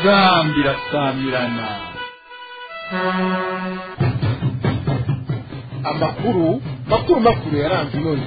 inzambi irasamirana amakuru makuru makuru yaranze none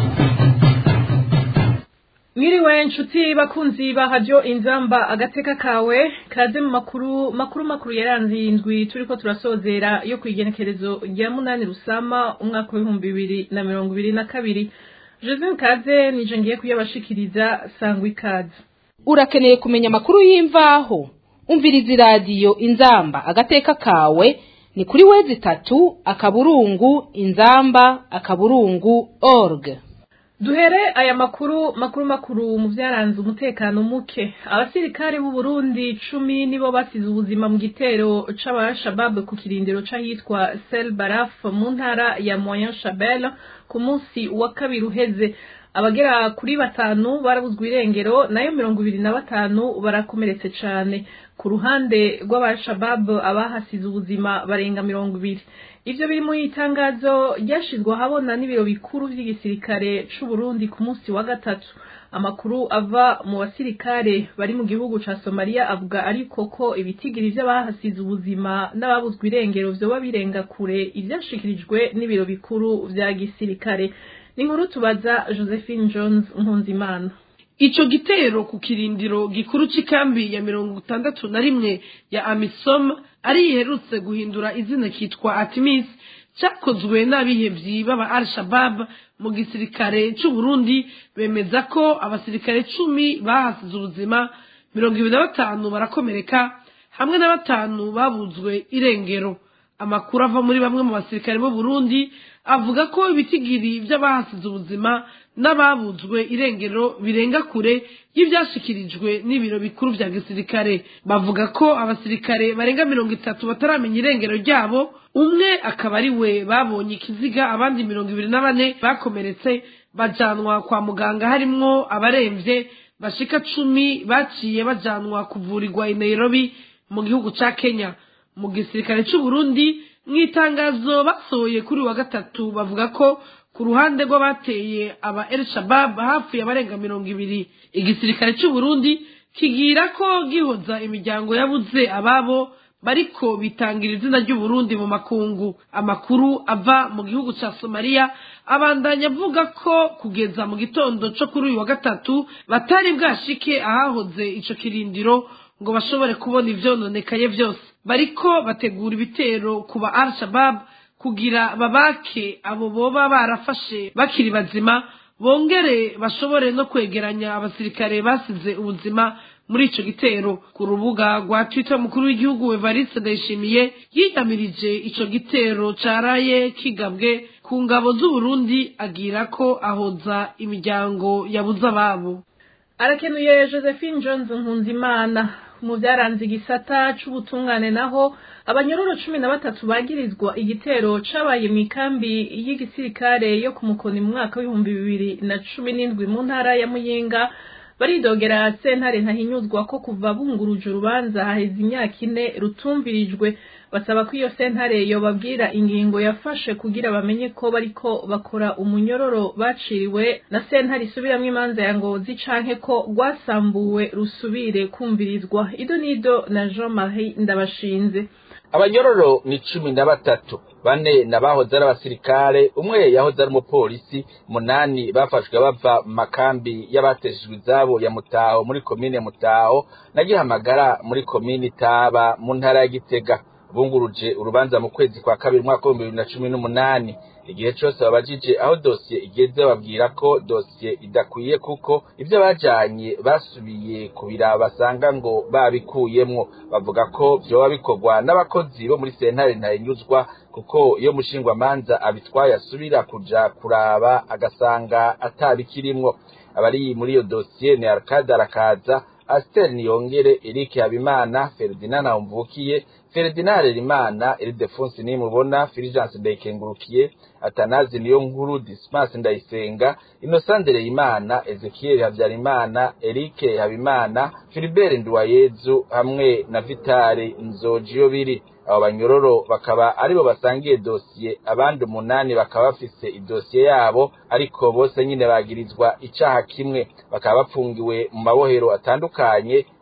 Mwiriwe nshuti bakunzi ba radio inzamba agateka kawe kaze mu makuru makuru makuru yaranze indwi turiko turasozera yo kwigenekerezo rya munani rusama umwaka w'ibihumbi bibiri na mirongo ibiri na kabiri Joseph Kaze nije ngiye kuyabashikiriza sangwa ikaze urakeneye kumenya amakuru y'imvaho umviriza iradiyo inzamba agateka kawe ni kuri wezi itatu akaburungu inzamba akaburungu org Duhere aya makuru makuru makuru mu vyaranze umutekano muke abasirikare b'u Burundi cumi nibo basize ubuzima mu gitero c'abashabab ku kirindiro c'ahitwa Sel Baraf mu ntara ya Moyen Chabel ku munsi wa kabiri uheze abagera kuri batanu barabuzwa irengero nayo mirongo ibiri na batanu barakomeretse cane ku ruhande rw'abashabab abahasize ubuzima barenga mirongo ibiri ivyo biri mu itangazo ryashizwe ahabona n'ibiro bikuru vy'igisirikare c'u Burundi ku munsi wa gatatu amakuru ava mu basirikare bari mu gihugu ca Somalia avuga ariko ko ibitigiri vy'abahasize ubuzima n'ababuzwa irengero vyoba birenga kure ivyashikirijwe n'ibiro bikuru vya gisirikare n'inkuru tubaza Josephine Jones Nkunzimana Ico gitero ku kirindiro gikuru c'ikambi ya mirongo itandatu na rimwe ya Amisom ari iherutse guhindura izina kitwa Artemis cyakozwe n'abihevyi b'aba Al-Shabaab mu gisirikare c'u Burundi bemeza ko abasirikare cumi bahasize ubuzima mirongo ibiri na batanu barakomereka hamwe na batanu babuzwe irengero amakuru ava muri bamwe mu basirikare b'u Burundi avuga ko ibitigiri vy'abahasize ubuzima n'ababuzwe irengero birenga kure y'ivyashikirijwe n'ibiro bikuru vya gisirikare bavuga ko abasirikare barenga mirongo itatu bataramenya irengero ryabo umwe akaba ari we babonye ikiziga abandi mirongo ibiri na bane bakomeretse bajanwa kwa muganga harimwo abaremvye bashika cumi baciye bajanwa kuvurirwa i Nairobi mu gihugu ca Kenya mu gisirikare c'u Burundi mw'itangazo basohoye kuri wa gatatu bavuga ko ku ruhande rw'abateye aba El Shabab hafi abarenga mirongo ibiri igisirikare c'u Burundi kigira ko gihoza imiryango yabuze ababo bariko bitangira izina ry'u Burundi mu makungu amakuru ava mu gihugu ca Somalia abandanya avuga ko kugeza mu gitondo co kuri uyu wa gatatu batari bwashike ahahoze ico kirindiro ngo bashobore kubona ivyononekaye vyose bariko bategura ibitero ku ba Al-Shabaab kugira babake abo boba barafashe bakiri bazima bongere bashobore no kwegeranya abasirikare basize ubuzima muri ico gitero ku rubuga rwa Twitter mukuru w'igihugu Evariste Ndayishimiye yiyamirije ico gitero caraye kigabwe ku ngabo z'u Burundi agira ko ahoza imiryango yabuze ababo arakenuye Josephine Jones Nkunzimana mu byaranze igisata c'ubutungane naho abanyororo cumi na batatu bagirizwa igitero cabaye mu ikambi y'igisirikare yo ku mukoni mu mwaka w'ibihumbi bibiri na cumi n'indwi mu ntara ya muyinga baridogera sentare ntahinyuzwa ko kuva bunguruje urubanza haheze imyaka ine rutumvirijwe basaba ko iyo sentare yobabwira ingingo yafashe kugira bamenye ko bariko bakora umunyororo baciriwe na sentare isubiramwo imanza ya ngozi canke ko rwasambuwe rusubire kumvirizwa ido nido na Jean Marie Ndabashinze abanyororo ni cumi na batatu bane nabahoze ari abasirikare umwe yahoze ari umupolisi munani bafashwe bava mu makambi y'abateshejwe izabo ya mutaho muri komine mutaho na gihamagara muri komine itaba mu ntara ya gitega bunguruje urubanza mu kwezi kwa kabiri umwaka w'ibihumbi bibiri na cumi n'umunani igihe cose babajije aho dosiye igeze babwira ko dosiye idakwiye kuko ivyo bajanye basubiye kubira basanga ngo babikuyemwo bavuga ko vyoba bikorwa n'abakozi bo muri sentare ntahinyuzwa kuko iyo mushingwamanza abitwaye asubira kuja kuraba agasanga atabikirimwo abari muri iyo dosiye ni Arcade arakaza Aster Niyongere Eric Habimana Ferdinand Mvukiye Ferdinand Harerimana Ildefonse Nimubona Fulgence Ndayikengurukiye Atanazi niyo nkuru Dismas Ndayisenga Innocent Imana Ezekiel Habyarimana Eric Habimana Philibert Nduwayezu hamwe na Vitali Nzojiyo biri abo banyororo bakaba aribo basangiye dosiye abandi umunani bakaba bafise idosiye yabo ariko bose nyine bagirizwa icaha kimwe bakaba bapfungiwe mu mabohero atandukanye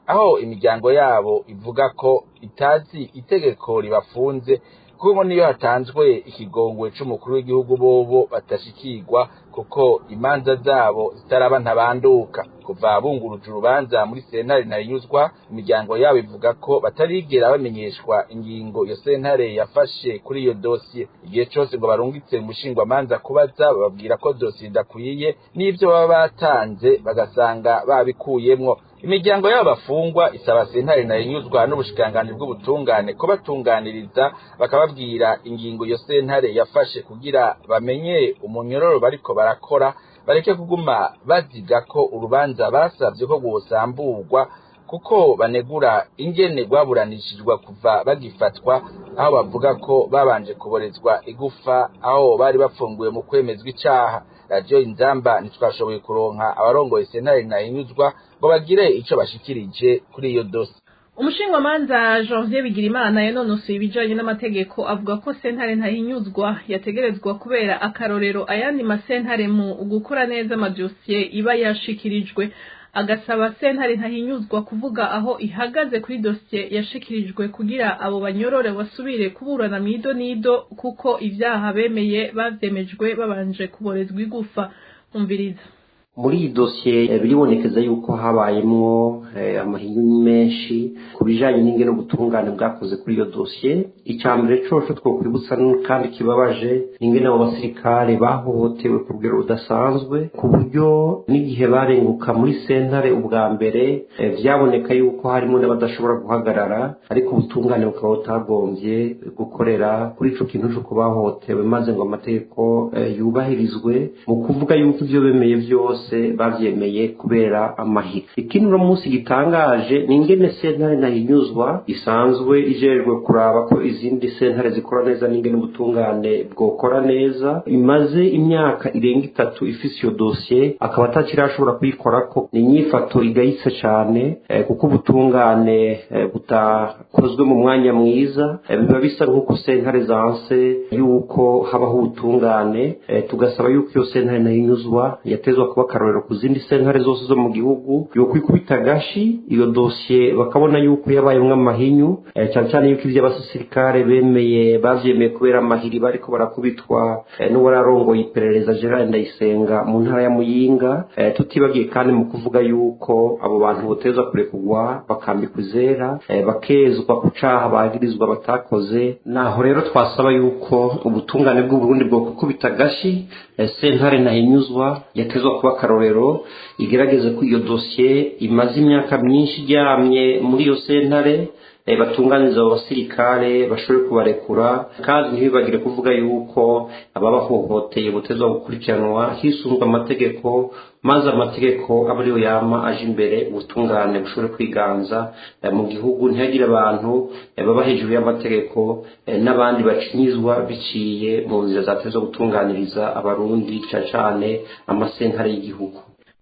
aho imiryango yabo ivuga ko itazi itegeko ribafunze kuko niyo hatanzwe ikigongwe c'umukuru w'igihugu bobo batashikirwa kuko imanza zabo zitaraba ntabanduka kuva bunguruje urubanza muri sentare ntayinyuzwa imiryango yabo ivuga ko batarigera bamenyeshwa ingingo iyo sentare yafashe kuri iyo dosiye igihe cose ngo barungitse umushingwamanza kubaza bababwira ko dosiye idakwiye n'ivyo baba batanze bagasanga babikuyemwo imiryango y'abo bafungwa isaba sentare ntayinyuzwa n'ubushikiranganji bw'ubutungane ko batunganiriza bakababwira ingingo iyo sentare yafashe kugira bamenye umunyororo bariko barakora bareke kuguma baziga ko urubanza basavye ko rwosamburwa kuko banegura ingene rwaburanishijwe kuva bagifatwa aho bavuga ko babanje kuborezwa igufa aho bari bafunguwe mu kwemezwa icaha radiyo inzamba ntitwashoboye kuronka abarongoye sentare ntahinyuzwa ngo bagire ico bashikirije kuri iyo dosi umushingamanza janvier bigirimana yanonosoye ibijanye n'amategeko avuga ko sentare ntahinyuzwa yategerezwa kubera akarorero ayandi masentare mu gukora neza amadosiye iba yashikirijwe agasaba sentare ntahinyuzwa kuvuga aho ihagaze kuri dosiye yashikirijwe kugira abo banyorore basubire kuburana mwido nido kuko ivyaha bemeye bavyemejwe babanje kuborezwa igufa umviriza muri iyi dosiye biribonekeza yuko habayemwo amahinyu menshi ku bijanye n'ingene ubutungane bwakoze kuri iyo dosiye icya mbere coco twokwibutsa kandi kibabaje ingene abo basirikare bahohotewe ku rugero rudasanzwe ku buryo n'igihe barenguka muri sentare ubwa mbere vyaboneka yuko harimo n'abadashobora guhagarara ariko ubutungane bukaba butagombye gukorera kuri ico kintu co kubahohotewe maze ngo amategeko yubahirizwe mu kuvuga yuko ivyo bemeye vyose bose bavyemeye kubera amahiri ikindi uno munsi gitangaje ni ingene sentare nahinyuzwa isanzwe ijejwe kuraba ko izindi sentare zikora neza n'ingene ubutungane bwokora neza imaze imyaka irenga itatu ifise iyo dosiye akaba atakirashobora kuyikorako ni inyifato igayitse cane eh, kuko ubutungane eh, butakozwe mu mwanya mwiza eh, biba bisa nk'uko sentare zanse yuko habaho ubutungane eh, tugasaba yuko iyo sentare nahinyuzwa yatezwa kuba akarorero ku zindi sentare zose zo mu gihugu yokwikubita agashi iyo dosiye bakabona yuko yabayemwo amahinyu eh, cyane cyane yuko ivyo abasirikare bemeye bavyemeye kubera amahiri bariko barakubitwa eh, n'uwararongoye iperereza Gerard Ndayisenga mu ntara ya Muyinga eh, tutibagiye kandi mu kuvuga yuko abo bantu boteza kurekurwa bakambikwa izera eh, bakezwa ku caha bagirizwa batakoze naho rero twasaba yuko ubutungane bw'u Burundi bwo kukubita agashi eh, sentare nahinyuzwa yatezwa kuba akarorero igerageze ko iyo dosiye imaze imyaka myinshi iryamye muri iyo sentare batunganiza abo basirikare bashobore kubarekura kandi ntibibagire kuvuga yuko ababahohoteye butezwa gukurikiranwa hisunzwe amategeko maze amategeko aba ariyo yama aje imbere ubutungane bushobore kwiganza mu gihugu ntihagire abantu baba hejuru y'amategeko n'abandi bacinyizwa biciye mu nzira zatezwa gutunganiriza abarundi cyane cyane amasentare y'igihugu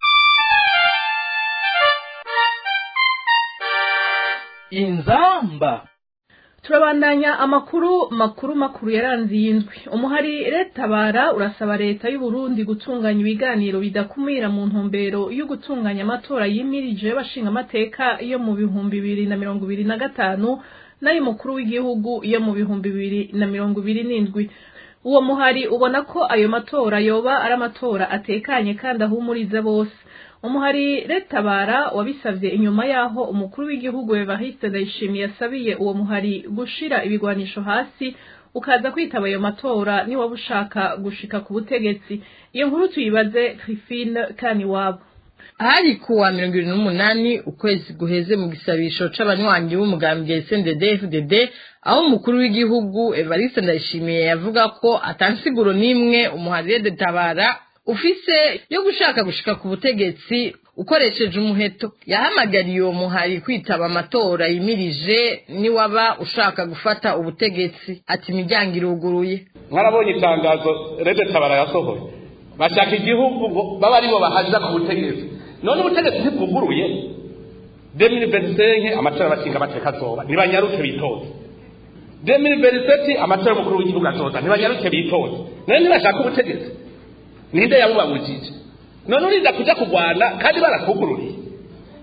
inzamba turabandanya amakuru makuru makuru yaranze iyi ndwi umuhari retabara urasaba leta y'u Burundi gutunganya ibiganiro bidakumira mu ntumbero yo gutunganya amatora yimirije y'abashinga amateka yo mu bihumbi bibiri na mirongo ibiri na gatanu n'ay'umukuru w'igihugu yo mu bihumbi bibiri na mirongo ibiri n'indwi uwo muhari ubona ko ayo matora yoba ari amatora atekanye kandi ahumuriza bose umuhari retabara wabisavye inyuma yaho umukuru w'igihugu Evariste Ndayishimiye yasabiye uwo muhari gushira ibigwanisho hasi ukaza kwitaba ayo matora ni waba ushaka gushika ku butegetsi iyo nkuru tuyibaze Trifine Kaniwabo hari kuwa mirongo irindwi n'umunani ukwezi guheze mu gisabisho c'abanywanyi b'umugambi SNDD FDD aho umukuru w'igihugu Evariste Ndayishimiye yavuga ko atansiguro n'imwe umuhari retabara ufise yo gushaka gushika ku butegetsi ukoresheje umuheto yahamagariye uwo muhari kwitaba amatora yimirije niwaba ushaka gufata ubutegetsi ati imiryango iruguruye mwarabonye itangazo rede tabara yasohoye bashaka igihugu ngo baba aribo bahaja ku butegetsi none ubutegetsi ntibwuguruye demiri verisenke amatora y'abashinga amateka azoba ntibanyaruke bitoze demiri veriseti amatora y'umukuru w'igihugu azoza ntibanyaruke bitoze none ntibashaka ubutegetsi ninde yabubabujije none uriza kuja kurwana kandi barakugururiye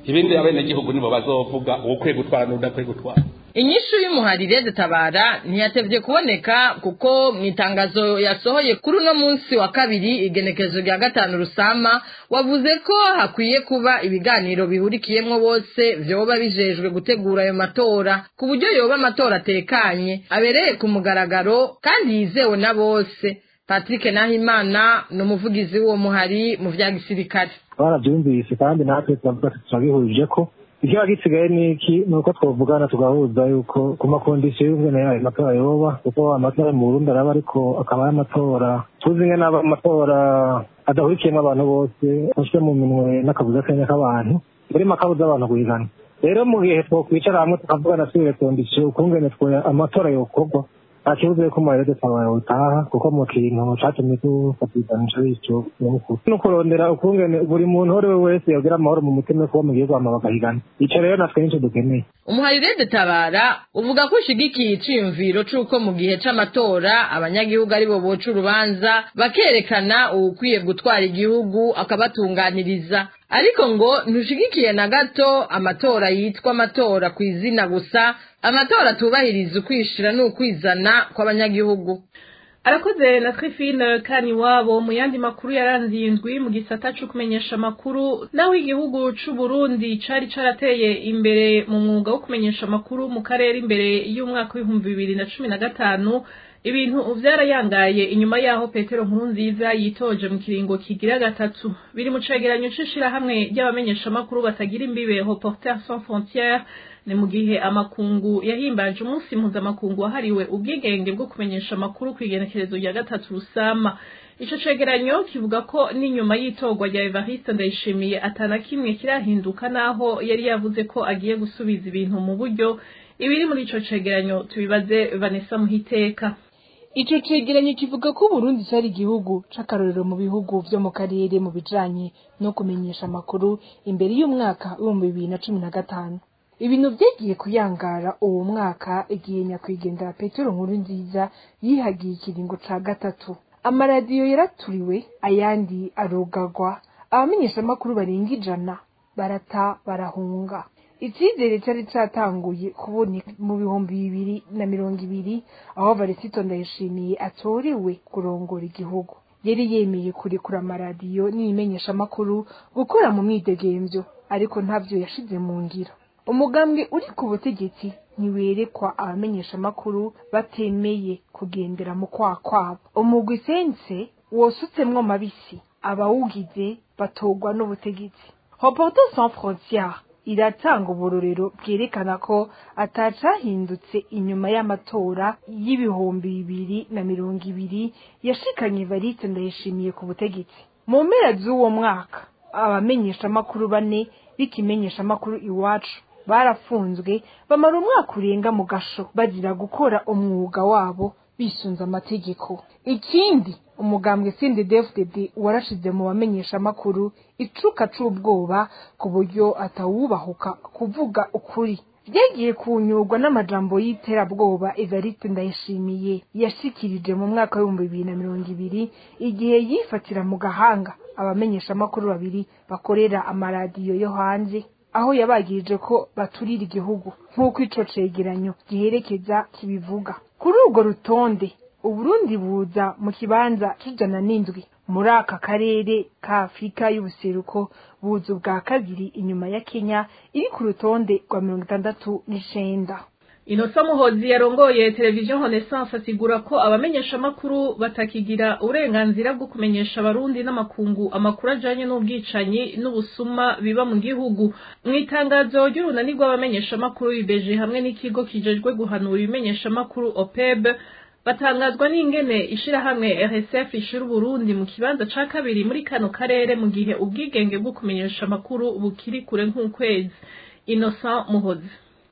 ibindi abenegihugu nibo bazovuga uwukwiye gutwara n'udakwiye gutwara inyishu y'umuharire dutabara ntiyatevye kuboneka kuko mu itangazo yasohoye kuri uno munsi wa kabiri igenekezo rya gatanu rusama wavuze ko hakwiye kuba ibiganiro bihurikiyemwo bose vyoba bijejwe gutegura ayo matora ku buryo yoba amatora atekanye abereye ku mugaragaro kandi yizewe na bose patrick nahimana ni umuvugizi w'uwo muhari mu vya gisirikare barabyumvise kandi natwe turavuga ati turabihurije ko ikiba gisigaye ni iki ni uko twavugana tugahuza yuko ku makondisiyo y'ubwene yayo matora yoba kuko amatora mu burundi araba ariko akaba ari amatora tuzi nge n'aba amatora adahurikiyemo abantu bose afashwe mu minwe n'akabuza kanya k'abantu burimo akabuza abantu guhigana rero mu gihe twokwicara hamwe tukavugana tubire kondisiyo ukungene twe amatora yokorwa nta kibazo yuko umuharire dutabara utaha kuko mu kintu catumye tufatiganisha bityo nyamukuru no kurondera ukungene buri muntu uwo ari we wese yogira amahoro mu mutima kuba mu gihugu hama bagahigana ico rero natwe nico dukeneye umuharire dutabara uvuga ko ushigikiye iciyumviro c'uko mu gihe c'amatora abanyagihugu aribo boca urubanza bakerekana uwukwiye gutwara igihugu akabatunganiriza ariko ngo ntushigikiye na gato amatora yitwa amatora ku izina gusa amatora atubahiriza ukwishira n'ukwizana kw'abanyagihugu arakoze na twifine kani wabo mu yandi makuru yaranze iyi ndwi mu gisata co kumenyesha amakuru naho igihugu c'u Burundi cari carateye imbere mu mwuga wo kumenyesha amakuru mu karere imbere y'umwaka w'ibihumbi bibiri na cumi na gatanu ibintu vyarayangaye inyuma yaho Petero Nkurunziza yitoje mu kiringo kigira gatatu biri mu cegeranyo c'ishirahamwe ry'abamenyesha amakuru batagira imbibe Reporters sans frontières ni mu gihe amakungu yahimbaje umunsi mpuzamakungu wahariwe ubwigenge bwo kumenyesha amakuru ku igenekerezo rya gatatu rusama ico cegeranyo kivuga ko n'inyuma y'itorwa rya Evariste Ndayishimiye atana kimwe kirahinduka naho yari yavuze ko agiye gusubiza ibintu mu buryo ibiri muri ico cegeranyo tubibaze Vanessa Muhiteka ico cegeranyo kivuga ko Burundi cari igihugu c'akarorero mu bihugu vyo mu karere mu bijanye no kumenyesha amakuru imbere y'umwaka w'ibihumbi bibiri na cumi na gatanu ibintu vyagiye kuyangara uwo mwaka igihe nyakwigendera petero nkuru nziza yihagiye ikiringo ca gatatu amaradiyo yaraturiwe ayandi arugagwa abamenyeshamakuru barenga ijana barata barahunga icyizere cyari cyatanguye kuboneka mu bihumbi bibiri na mirongo ibiri aho varisito ndayishimiye atorewe kurongora igihugu yari yemeye kurekura amaradiyo n'ibimenyeshamakuru gukora mu mwidegemvyo ariko ntavyo yashize mu ngiro umugambwe uri ku butegetsi ntiwerekwa abamenyeshamakuru batemeye kugendera mu kwa kwabo umugwi sense wosutsemwo mabisi abawugize batogwa n'ubutegetsi hopoto sans frontiere iratanga uburorero bwerekana ko atacahindutse inyuma y'amatora y'ibihumbi bibiri na mirongo ibiri yashikanye variste ndayishimiye ku butegetsi mu mpera z'uwo mwaka abamenyeshamakuru bane b'ikimenyeshamakuru iwacu barafunzwe bamara umwaka urenga mu gasho bagira gukora umwuga wabo bisunze amategeko ikindi umugambwe sinde dfdd warashize mu bamenyeshamakuru icuka c'ubwoba ku buryo atawubahuka kuvuga ukuri vyagiye kunyurwa n'amajambo y'iterabwoba evariste ndayishimiye yashikirije mu mwaka w'ibihumbi bibiri na mirongo ibiri igihe yifatira mu gahanga abamenyeshamakuru babiri bakorera amaradiyo yo hanze aho yabagirije ko baturira igihugu nk'uko ico cegeranyo giherekeza kibivuga kuri urwo rutonde uburundi buza mu kibanza c'ijana n'indwi muri aka karere ka afurika y'ubuseruko buza ubwa kabiri inyuma ya kenya iri ku rutonde rwa mirongo itandatu n'icenda Inosa Muhozi yarongoye televiziyo Renaissance asigura ko abamenyeshamakuru batakigira uburenganzira bwo kumenyesha abarundi n'amakungu amakuru ajanye n'ubwicanyi n'ubusuma biba mu gihugu mu itangazo ry'urunani rw'abamenyeshamakuru bibeje hamwe n'ikigo kijejwe guhanura ibimenyeshamakuru OPEB batangazwa n'ingene ishirahamwe RSF ishira Burundi mu kibanza ca kabiri muri kano karere mu gihe ubwigenge bwo kumenyesha amakuru bukiri kure nk'ukwezi Innocent Muhozi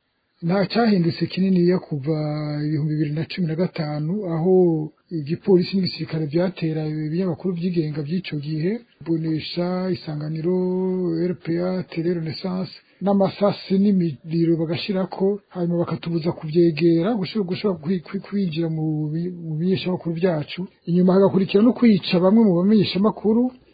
nta cyahindutse kinini yo kuva ibihumbi bibiri na cumi na gatanu aho igipolisi n'igisirikare byatera ibinyamakuru byigenga by'icyo gihe bonesha isanganiro rpa tele renaissance n'amasasi n'imiriro bagashirako hanyuma bakatubuza kubyegera gushobora kwinjira mu bimenyeshamakuru byacu inyuma hagakurikira no kwica bamwe mu bamenyeshamakuru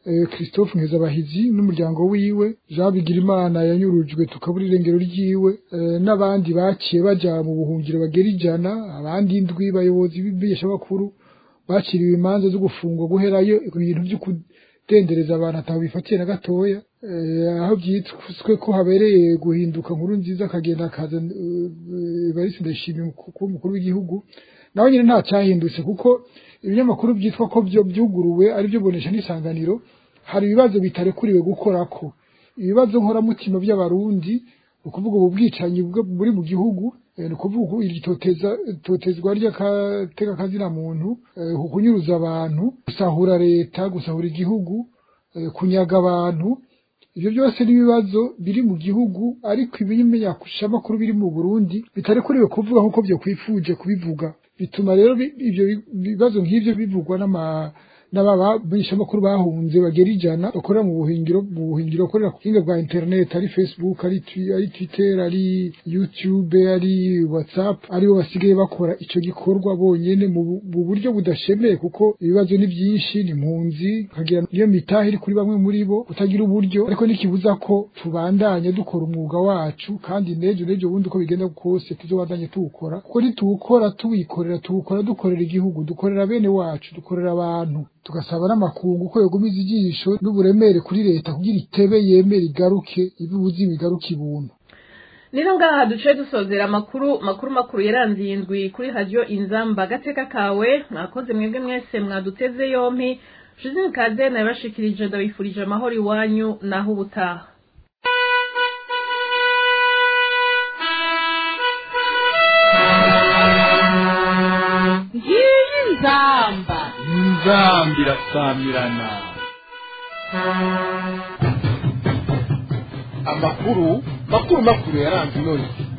eh, christophe nkezabahizi n'umuryango wiwe jean bigirimana yanyurujwe tukabura irengero ryiwe eh, n'abandi baciye baja mu buhungiro bagera ijana abandi indwi bayobozi b'ibimenyeshamakuru baciriwe imanza zo gufungwa guherayo ibintu vyo kudendereza abantu ataho bifatiye na gatoya eh, aho byitswe ko habereye guhinduka nkuru nziza akagenda akaza Evariste Ndayishimiye kuba umukuru w'igihugu nawe nyine nta cyahindutse kuko ibinyamakuru byitwa ko byo byuguruwe ari byo bonesha n'isanganiro hari ibibazo bitarekuriwe gukorako ibibazo nkoramutima by'abarundi ni ukuvuga ubu bwicanyi bwo buri mu gihugu eh, ni ukuvuga ubu iri toteza totezwa ry'akateka kazina muntu eh, kunyuruza abantu gusahura leta gusahura igihugu eh, kunyaga abantu ibyo byose n'ibibazo biri mu gihugu ariko ibimenyeshamakuru biri mu Burundi bitarekuriwe kuvuga nk'uko byo kwifuje kubivuga bituma rero bi- ibyo bi- bibazo nk'ibyo bivugwa n'ama n'ababishamakuru bahunze bagera ijana bakorera mu buhingiro mu buhingiro bakorera ku buhinga bwa internet ari facebook ari Twi- ari twitter ari youtube ari whatsapp aribo basigaye bakora ico gikorwa bonyene mu bu- mu buryo budashemeye kuko ibibazo ni byinshi ni impunzi kagira niyo mitahe iri kuri bamwe muri bo kutagira uburyo ariko nikibuza ko tubandanye dukora umwuga wacu kandi nejo nejo bundi uko bigenda kose tuzobandanye tuwukora kuko nituwukora tuwikorera tuwukora dukorera igihugu dukorera bene wacu dukorera abantu tugasaba n'amakungu ko yogumiza ijisho n'uburemere kuri leta kugira itebe yemere igaruke ibibuze ibigaruke ibuntu Nino ngaha duce dusozera amakuru makuru makuru yaranze iyi ndwi kuri radio inzamba agateka kawe mwakoze mwebwe mwese mwaduteze yompi Josine Kade nabashikirije ndabifurije amahoro iwanyu naho ubutaha ngiyi nzamba inzamba irasamirana amakuru makuru makuru yaranze inoni